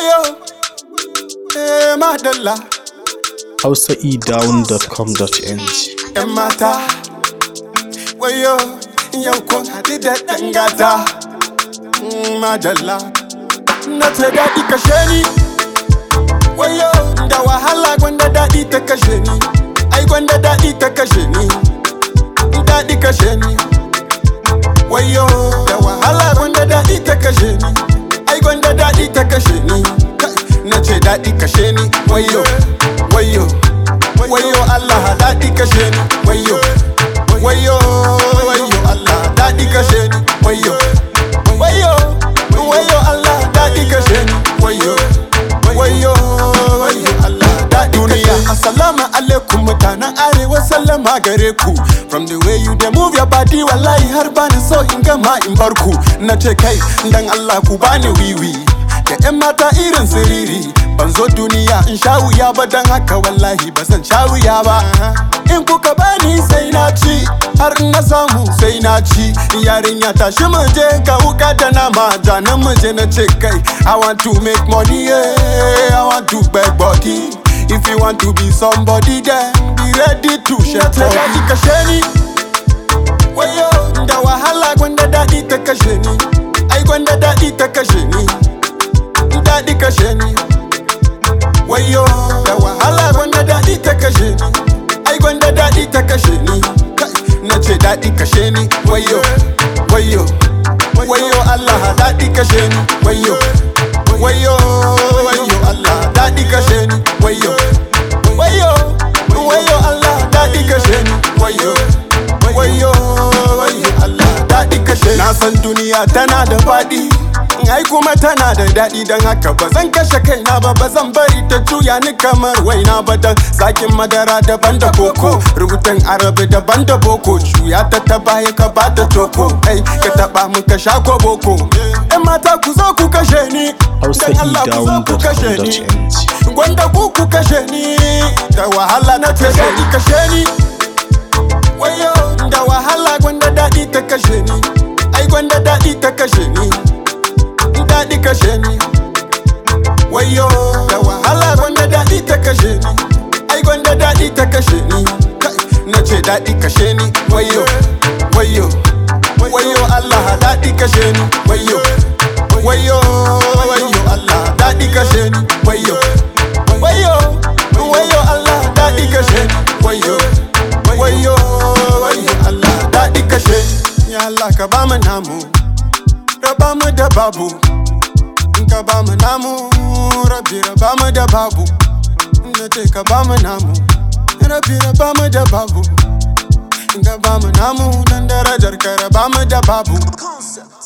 wayo eh madalla hausaedown.com.ng yan mata wayo yau kun haɗu da ɗan gata Mm, madalla na ta daɗi kashe ni wayo da wahala gwanda daɗi ta kashe ni ai gwanda daɗi ta kashe ni daɗi kashe ni wayo da wahala gwanda daɗi ta kashe ni ai gwanda daɗi ta kashe ni Kai, na ce daɗi kashe ni wayo wayo wayo Allah daɗi kashe ni wayo wayo wayo Allah daɗi kashe ni wayo wayo wayo Allah daɗi kashe ni wayo wayo wayo Allah daɗi duniya assalamu alaikum mutanen arewa sallama gare ku from the way you dey move your body wallahi har bani so in gama in bar ku na ce kai dan Allah ku bani wiwi da yan mata irin siriri ban zo duniya in sha wuya ba dan haka wallahi ba zan sha wuya ba in kuka bani sai na ci har in na samu sai na ci yarinya tashi mu je ka wuka da nama janan mu je na ce kai i want to make money yeah. i want to beg body if you want to be somebody then be ready to share body kashe ni wayo da wahala gwanda daɗi ta kashe ni ai gwanda daɗi ta kashe ni daɗi kashe ni wayo da wahala gwanda daɗi ta kashe ni ai gwanda daɗi ta kashe ni Kai, na ce daɗi kashe ni wayo wayo wayo Allah daɗi kashe ni wayo wayo wayo Allah daɗi kashe ni wayo wayo wayo Allah daɗi kashe ni wayo wayo wayo Allah daɗi kashe ni na san duniya tana da faɗi ai kuma tana da daɗi don haka ba zan kashe kaina ba ba zan bari ta juya ni kamar waina ba dan zakin madara daban da koko rubutun arabi daban da boko juya ta ta baya ka ba ta toko ai ka taba mu ka sha ko boko yan mata ku zo ku kashe ni dan Allah ku zo ku kashe ni hausaedown.com.ng gwanda ku ku kashe ni da wahala na ta daɗi kashe ni wayo da wahala gwanda daɗi ta kashe ni ai gwanda daɗi ta kashe ni daɗi kashe ni wayo da wahala gwanda daɗi ta kashe ni ai gwanda daɗi ta kashe ni Kai, na ce daɗi kashe ni wayo wayo wayo Allah daɗi kashe ni wayo wayo wayo Allah daɗi kashe ni wayo wayo wayo Allah daɗi kashe ni wayo wayo wayo Allah daɗi kashe ni ya Allah ka ba mu namu raba mu da babu in ka ba mu namu rabi raba mu da babu na ce ka ba mu namu rabi raba mu da babu in ka ba mu namu dan darajar ka raba mu da babu